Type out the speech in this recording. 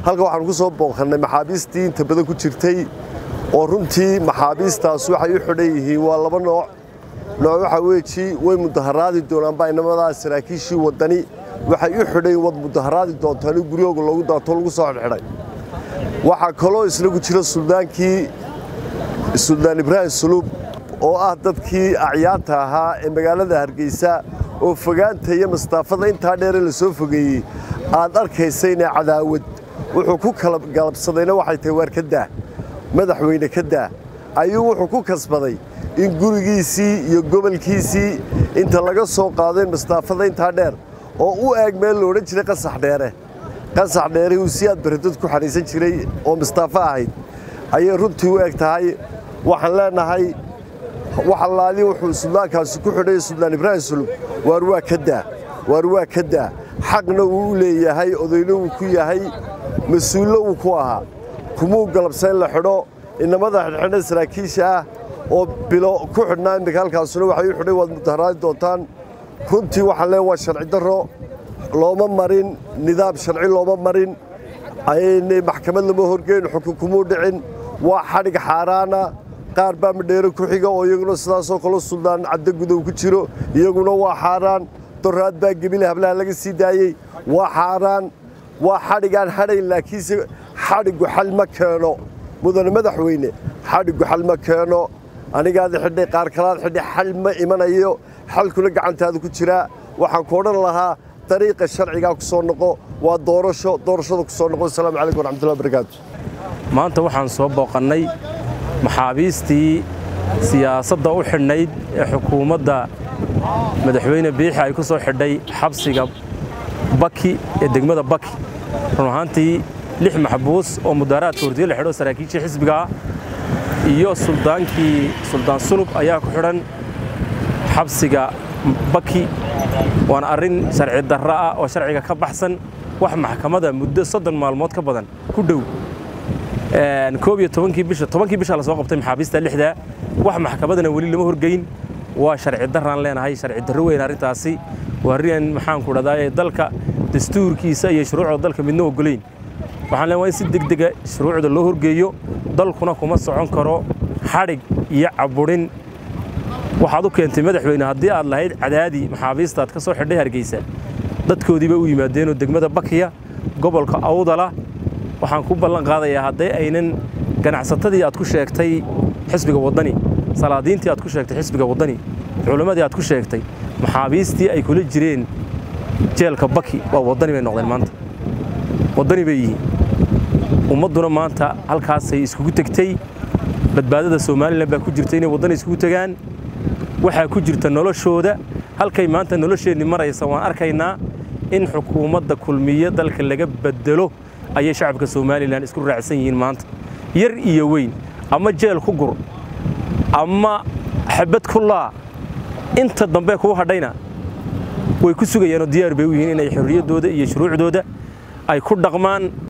halka waxaanu ku soo booqannay maxaabiistii inta badan ku jirtay oo runtii maxaabiistaas waxay u xidhan yihiin waa laba nooc nooc waxaa weeji way mudaharaadi doonaan baynamadaa saraakiishii waddani waxay u xidhan wad mudaharaadi doontaan in guryooga loogu daato lagu soo xidhxidhay waxaa kaloo isnagu jira suldaankii suldaan ibraahim suluub oo ah dadkii acyaanta ahaa ee magaalada hargeysa oo fogaanta iyo mastaafada intaa dheere la soo fogeeyey aad arkaysa inay cadaawad wuxuu ku kala galabsadayna waxay tahay waar ka daa madaxweyne ka daa ayuu wuxuu ku kasbaday in gurigiisii iyo gobolkiisii inta laga soo qaadeen mastaafada intaa dheer oo u eeg meel la odhan jiray qasax dheere qasax dheere uu si aad baradad ku xaniisan jiray oo mastaafo ahayd ayay runtii u eg tahay waxaan leenahay wax allaali wuxuu suldaankaasi ku xidhay suldaan ibraahim sulub waar waa ka daa waar waa ka daa xaqna wuu u leeyahay odayna wuu ku yahay mas-uullo wuu ku ahaa kumuu galabsa in la xidho inamada xidhxidha saraakiisha ah oo bilo ku xidhnaa immika halkaasuna waxay u xidhay waad mudaharaadi doontaan runtii waxaan leeya waa sharci darro looma marin nidaam sharci looma marin maxkamad lama horgeyn xukun kumuu dhicin waa xadhig xaaraana qaar baa madheero ku xiga oo iyaguna sidaasoo kale suldaan caddo gudow ku jiro iyaguna waa xaaraan doraad baa gebile hablaha laga sii daayey waa xaaraan waa xadhigaan hadhayn laakiinse xadhiggu xal ma keeno mudane madaxweyne xadhiggu xal ma keeno anigaada xidhay qaar kalaad xidhay xal ma imanayo xalkuna gacantaada ku jiraa waxaan ku odhan lahaa dariiqa sharcigaa ku soo noqo waa doorasho doorashada ku soo noqo asalaamu calaykum waraxmatullahi wabarakaatu maanta waxaan soo booqannay maxaabiistii siyaasadda u xidhnayd ee xukuumadda madaxweyne biixi ay ku soo xidhay xabsiga baki ee degmada baki run ahaantii lix maxbuus oo mudaaraadka hordiye la xidho saraakiishii xisbigaa iyo suldaankii suldaan sulub ayaa ku xidhan xabsiga baki waana arrin sharci darro ah oo sharciga ka baxsan wax maxkamadda muddo soddon maalmood ka badan ku dhow koob iyo tobankii bisha tobankii bisha la soo qabtay maxaabiista lixda wax maxkamadana weli lama horgeyn waa sharci darraan leenahay sharci darro weyn arrintaasi waa arrin maxaanku dhahdaa dalka dastuurkiisa iyo shuruucda dalka midna ogolayn waxaan leenahay in si degdega shuruucda loo horgeeyo dalkuna kuma socon karo xadhig iyo caburin waxaad u keentay madaxweyne haddii aad lahayd cadaadi maxaabiistaad ka soo xidhay hargeysa dadkoodiiba u yimaadeenoo degmada bakiya gobolka awdala waxaan ku ballan qaadayaa hadday aynan ganacsatadii aad ku sheegtay xisbiga waddani salaadiintii aad ku sheegtay xisbiga waddani culimmadii aad ku sheegtay maxaabiistii ay kula jireen jeelka baki waa waddani bay noqdeen maanta waddani bay yihiin ummadduna maanta halkaasay iskugu tegtey badbaadada somalilan baa ku jirta inay waddani iskugu tegaan waxaa ku jirta noloshooda halkay maanta nolosheenni maraysa waan arkaynaa in xukuumadda kulmiye dalka laga bedelo ayay shacabka somalilan isku raacsan yihiin maanta yar iyo weyn ama jeel ku gur ama xabad ku laa inta dambe kuu hadhayna way ku sugayaanoo diyaar bay u yihiin inay xorriyaddooda iyo shuruucdooda ay ku dhaqmaan